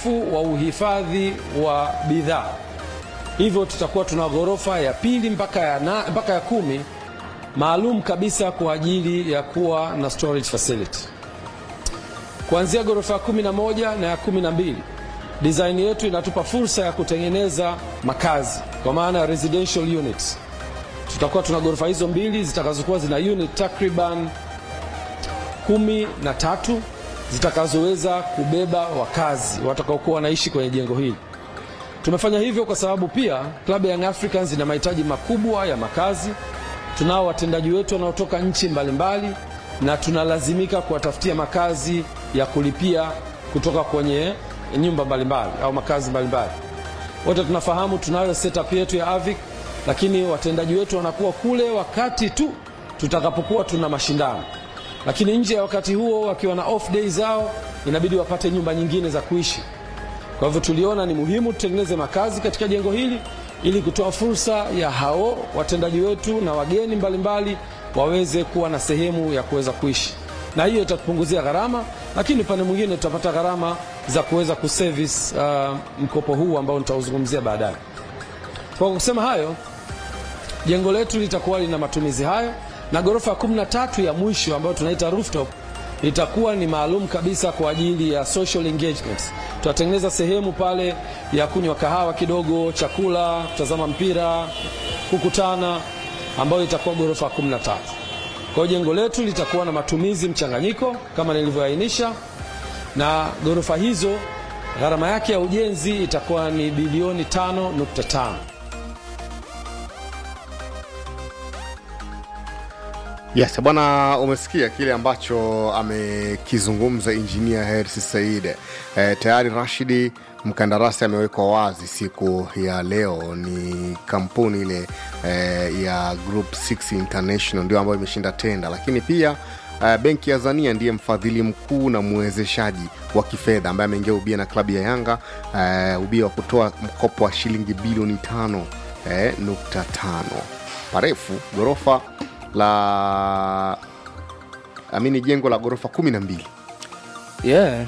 upungufu wa uhifadhi wa bidhaa, hivyo tutakuwa tuna ghorofa ya pili mpaka ya, na, mpaka ya kumi maalum kabisa kwa ajili ya kuwa na storage facility. Kuanzia ghorofa ya kumi na moja na ya kumi na mbili design yetu inatupa fursa ya kutengeneza makazi kwa maana ya residential units. Tutakuwa tuna ghorofa hizo mbili zitakazokuwa zina unit takriban kumi na tatu zitakazoweza kubeba wakazi watakaokuwa wanaishi kwenye jengo hili. Tumefanya hivyo kwa sababu pia klabu ya Young Africans ina mahitaji makubwa ya makazi. Tunao watendaji wetu wanaotoka nchi mbalimbali na tunalazimika kuwatafutia makazi ya kulipia kutoka kwenye nyumba mbalimbali au makazi mbalimbali. Wote tunafahamu tunayo setup yetu ya AVIC, lakini watendaji wetu wanakuwa kule wakati tu tutakapokuwa tuna mashindano, lakini nje ya wakati huo wakiwa na off day zao inabidi wapate nyumba nyingine za kuishi. Kwa hivyo tuliona ni muhimu tutengeneze makazi katika jengo hili ili kutoa fursa ya hao watendaji wetu na wageni mbalimbali waweze kuwa na sehemu ya kuweza kuishi, na hiyo itatupunguzia gharama, lakini upande mwingine tutapata gharama za kuweza kuservice uh, mkopo huu ambao nitauzungumzia baadaye. Kwa kusema hayo, jengo letu litakuwa lina matumizi hayo, na ghorofa ya 13 ya mwisho ambayo tunaita rooftop itakuwa ni maalum kabisa kwa ajili ya social engagements. Tutatengeneza sehemu pale ya kunywa kahawa kidogo, chakula, kutazama mpira, kukutana, ambayo itakuwa ghorofa 13. Kwa hiyo jengo letu litakuwa na matumizi mchanganyiko kama nilivyoainisha, na ghorofa hizo gharama yake ya ujenzi itakuwa ni bilioni 5.5. Yes, bwana, umesikia kile ambacho amekizungumza injinia Hersi Said. E, tayari Rashidi mkandarasi amewekwa wazi siku ya leo, ni kampuni ile e, ya Group 6 International ndio ambayo imeshinda tenda, lakini pia e, benki ya Azania ndiye mfadhili mkuu na mwezeshaji wa kifedha ambaye ameingia ubia na klabu ya Yanga e, ubia wa kutoa mkopo wa shilingi bilioni tano e, nukta tano parefu ghorofa la amini jengo la ghorofa kumi na mbili yeah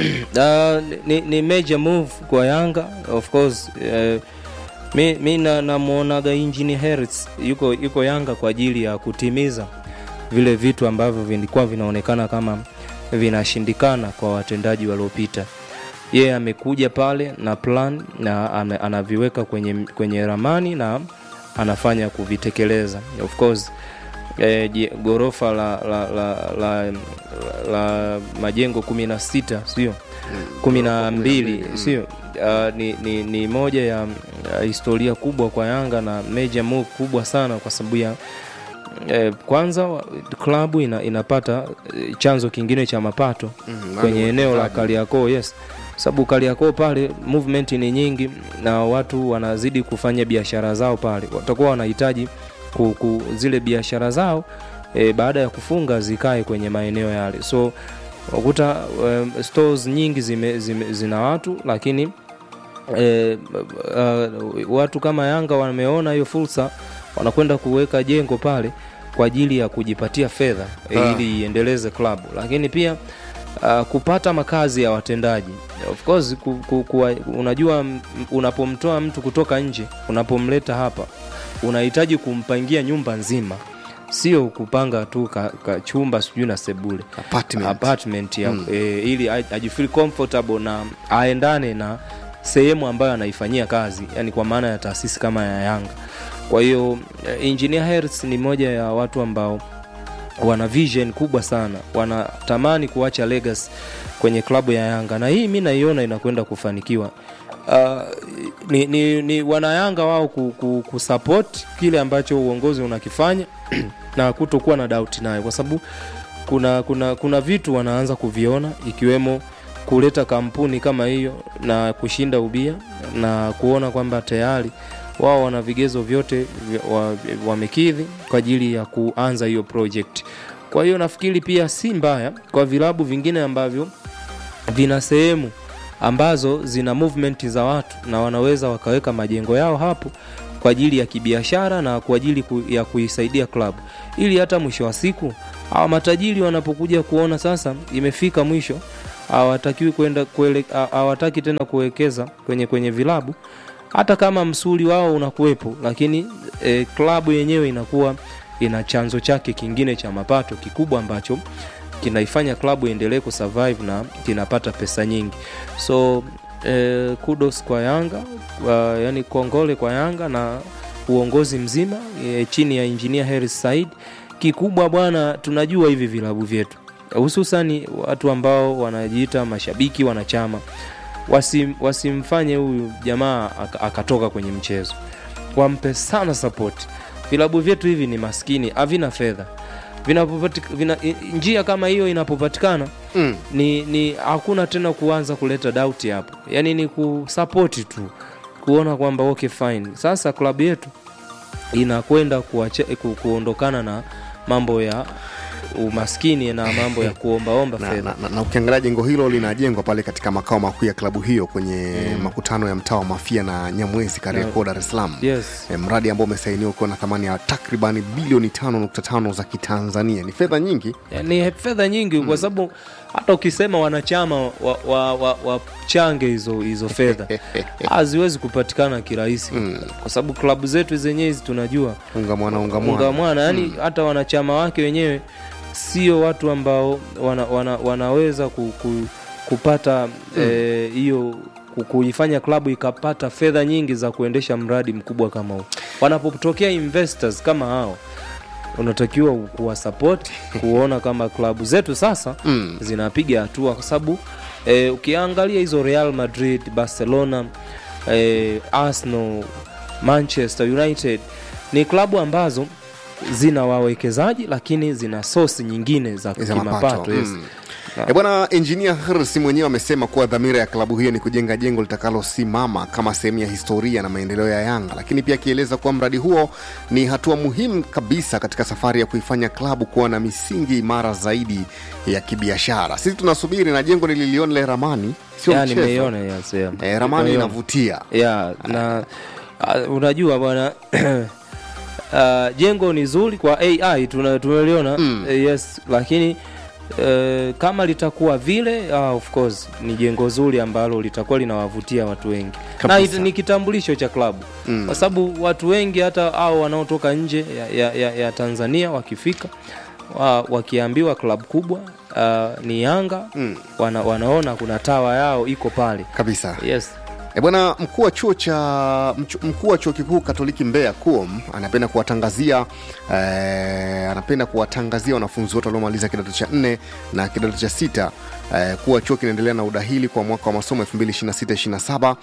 uh, ni, ni major move kwa yanga of course uh, mi, mi na- namwonaga injini Hertz yuko, yuko yanga kwa ajili ya kutimiza vile vitu ambavyo vilikuwa vinaonekana kama vinashindikana kwa watendaji waliopita yeye amekuja pale na plan na ame, anaviweka kwenye, kwenye ramani na anafanya kuvitekeleza of course eh, je- ghorofa la, la, la, la, la, la majengo kumi na sita sio kumi na mbili sio uh, ni, ni, ni moja ya uh, historia kubwa kwa yanga na major move kubwa sana kwa sababu ya eh, kwanza wa- klabu ina, inapata eh, chanzo kingine cha mapato Mhm, kwenye nani eneo la wachezaji? Kariakoo yes sababu Kariakoo pale movement ni nyingi na watu wanazidi kufanya biashara zao pale watakuwa wanahitaji ku, ku, zile biashara zao e, baada ya kufunga zikae kwenye maeneo yale so wakuta um, stores nyingi zime, zime, zina watu lakini e, uh, watu kama Yanga wameona hiyo fursa wanakwenda kuweka jengo pale kwa ajili ya kujipatia fedha Ah. e, ili iendeleze klabu lakini pia uh, kupata makazi ya watendaji of course ku, ku, ku, unajua m- unapomtoa mtu kutoka nje unapomleta hapa unahitaji kumpangia nyumba nzima sio kupanga tu ka, ka chumba sijui na sebule Apartment. apartment ya, mm. e, ili a- ajifeel comfortable na aendane na sehemu ambayo anaifanyia kazi yani kwa maana ya taasisi kama ya yanga kwa hiyo eh, engineer Hertz ni moja ya watu ambao wana vision kubwa sana wanatamani kuacha legacy kwenye klabu ya yanga na hii mi naiona inakwenda kufanikiwa uh, ni, ni, ni wanayanga wao ku, ku, kusupport kile ambacho uongozi unakifanya na kutokuwa na doubt nayo kwa sababu kuna, kuna, kuna vitu wanaanza kuviona ikiwemo kuleta kampuni kama hiyo na kushinda ubia na kuona kwamba tayari wao wana vigezo vyote vya- wa- wamekidhi kwa ajili ya kuanza hiyo project kwa hiyo nafikiri pia si mbaya kwa vilabu vingine ambavyo vina sehemu ambazo zina movement za watu na wanaweza wakaweka majengo yao hapo kwa ajili ya kibiashara na kwa ajili ku, ya kuisaidia klabu ili hata mwisho wa siku hawa matajiri wanapokuja kuona sasa imefika mwisho hawatakiwi kwenda kuele- ha- hawataki tena kuwekeza kwenye kwenye vilabu hata kama msuli wao unakuwepo lakini e, klabu yenyewe inakuwa ina chanzo chake kingine cha mapato kikubwa ambacho kinaifanya klabu iendelee kusurvive na kinapata pesa nyingi so e, kudos kwa yanga uh, yani kongole kwa yanga na uongozi mzima e, chini ya injinia Hersi Said kikubwa bwana tunajua hivi vilabu vyetu hususani watu ambao wanajiita mashabiki wanachama wasim, wasimfanye huyu jamaa aka- akatoka kwenye mchezo wampe sana support vilabu vyetu hivi ni maskini havina fedha Vinapopatika- vina, i- njia kama hiyo inapopatikana Mm. ni, ni hakuna tena kuanza kuleta dauti hapo yaani ni kusapoti tu kuona kwamba okay fine sasa klabu yetu inakwenda kuache- ku, kuondokana na mambo ya umaskini na mambo ya kuombaomba na, fedha na, na, na ukiangalia jengo hilo linajengwa pale katika makao makuu ya klabu hiyo kwenye makutano ya mtaa wa Mafia na Nyamwezi Kariakoo, Dar es Salaam. yes E, mradi ambao umesainiwa ukiwa na thamani ya takribani bilioni 5.5 za Kitanzania. Ni fedha nyingi. ni fedha nyingi kwa sababu hata ukisema wanachama wachange wa, wa, wa wachange hizo hizo fedha haziwezi kupatikana kirahisi kwa sababu klabu zetu zenyewe hizi tunajua Unga mwana unga unga mwana. mwana yani hata wanachama wake wenyewe sio watu ambao wana, wana, wanaweza ku, ku, kupata eh, hiyo ku- kuifanya klabu ikapata fedha nyingi za kuendesha mradi mkubwa kama huu wanapotokea investors kama hao unatakiwa kuwasapoti kuona kama klabu zetu sasa Mm. zinapiga hatua kwa sababu eh, ukiangalia hizo real madrid barcelona eh, arsenal manchester united ni klabu ambazo zina wawekezaji lakini zina sosi nyingine za za mapato kimapato yes. mm. E bwana engineer Hersi mwenyewe amesema kuwa dhamira ya klabu hiyo ni kujenga jengo litakalosimama kama sehemu ya historia na maendeleo ya Yanga, lakini pia akieleza kuwa mradi huo ni hatua muhimu kabisa katika safari ya kuifanya klabu kuwa na misingi imara zaidi ya kibiashara. Sisi tunasubiri na jengo nililiona ile ramani, sio Ya, mchezo. nimeiona yes, yeah. E, ramani Nimeiona. inavutia. ya na uh, unajua bwana uh, jengo ni zuri kwa ai tuna- tumeliona Mm. eh, yes lakini uh, kama litakuwa vile uh, of course ni jengo zuri ambalo litakuwa linawavutia watu wengi na Kabisa. it, ni kitambulisho cha klabu Mm. kwa sababu watu wengi hata au wanaotoka nje ya, ya, ya, ya tanzania wakifika wa, wakiambiwa klabu kubwa uh, ni yanga Mm. wana, wanaona kuna tawa yao iko pale Kabisa. yes E bwana, mkuu wa chuo cha mchu- mkuu wa chuo kikuu Katoliki Mbeya KUOM anapenda kuwatangazia eh, anapenda kuwatangazia wanafunzi wote waliomaliza kidato cha nne na kidato cha sita eh, kuwa chuo kinaendelea na udahili kwa mwaka wa masomo 2026-27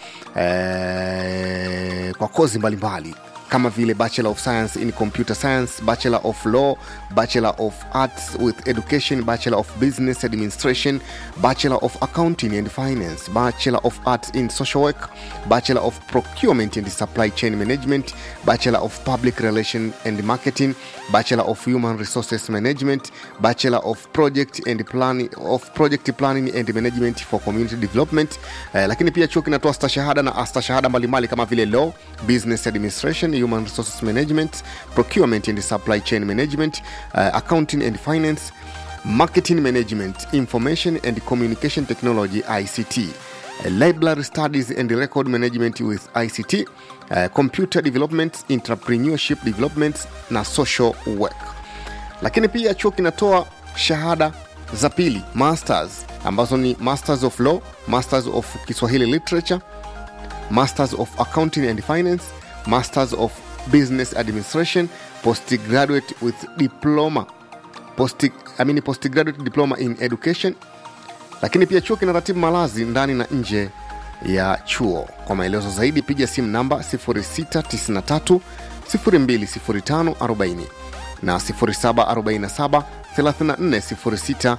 eh, kwa kozi mbalimbali kama vile bachelor of science in computer science bachelor of law bachelor of arts with education bachelor of business administration bachelor of accounting and finance bachelor of arts in social work bachelor of procurement and supply chain management bachelor of public relation and marketing bachelor of human resources management bachelor of project and planning of project planning and management for community development eh, lakini pia chuo kinatoa stashahada na astashahada mbalimbali kama vile law business administration human resources management procurement and supply chain management uh, accounting and finance marketing management information and communication technology ict uh, library studies and record management with ict uh, computer development entrepreneurship development na social work lakini pia chuo kinatoa shahada za pili masters ambazo ni masters of law masters of kiswahili literature masters of accounting and finance masters of business administration postgraduate with diploma post, I mean postgraduate diploma in education lakini pia chuo kinaratibu malazi ndani na nje ya chuo kwa maelezo zaidi piga simu namba 0693 020540 na 0747 3406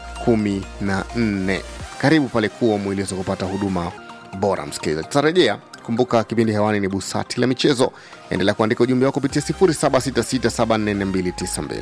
14 karibu pale kuwa mwiliweza kupata huduma bora msikilizaji tutarejea kumbuka kipindi hewani ni busati la michezo endelea kuandika ujumbe wako kupitia 0766744292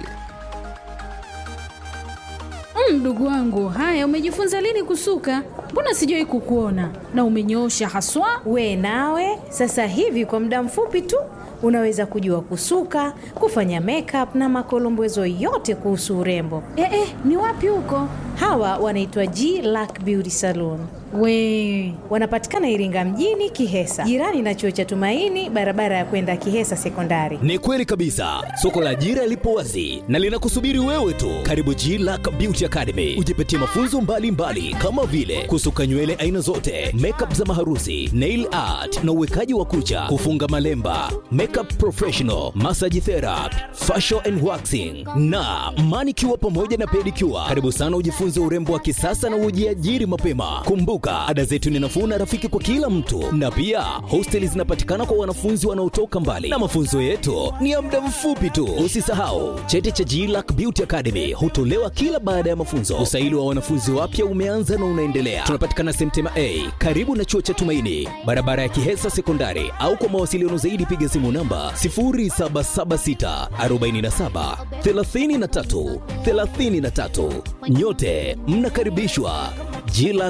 Mm, Mdogo wangu, haya umejifunza lini kusuka? Mbona sijawahi kukuona na umenyoosha haswa. We nawe sasa hivi kwa muda mfupi tu unaweza kujua kusuka, kufanya makeup na makolombezo yote kuhusu urembo. Eh, eh, ni wapi huko? Hawa wanaitwa G Lack Beauty Salon. We Wanapatikana Iringa mjini Kihesa, jirani na chuo cha Tumaini, barabara ya kwenda Kihesa Sekondari. Ni kweli kabisa, soko la ajira lipo wazi na linakusubiri wewe tu. Karibu G Lack Beauty Academy, ujipatie mafunzo mbalimbali mbali, kama vile kusuka nywele aina zote, makeup za maharusi, nail art na uwekaji wa kucha, kufunga malemba, makeup professional, massage therapy, facial and waxing na manicure pamoja na pedicure. Karibu sana ujifunze urembo wa kisasa na ujiajiri mapema. Kumbuka, ada zetu ni nafuu na rafiki kwa kila mtu, na pia hosteli zinapatikana kwa wanafunzi wanaotoka mbali, na mafunzo yetu ni ya muda mfupi tu. Usisahau cheti cha GLAC Beauty Academy hutolewa kila baada ya mafunzo. Usaili wa wanafunzi wapya umeanza na unaendelea. Tunapatikana Semtema A karibu na chuo cha Tumaini, barabara ya Kihesa Sekondari, au kwa mawasiliano zaidi piga simu namba 0776 47 33 33. Nyote mnakaribishwa GLAC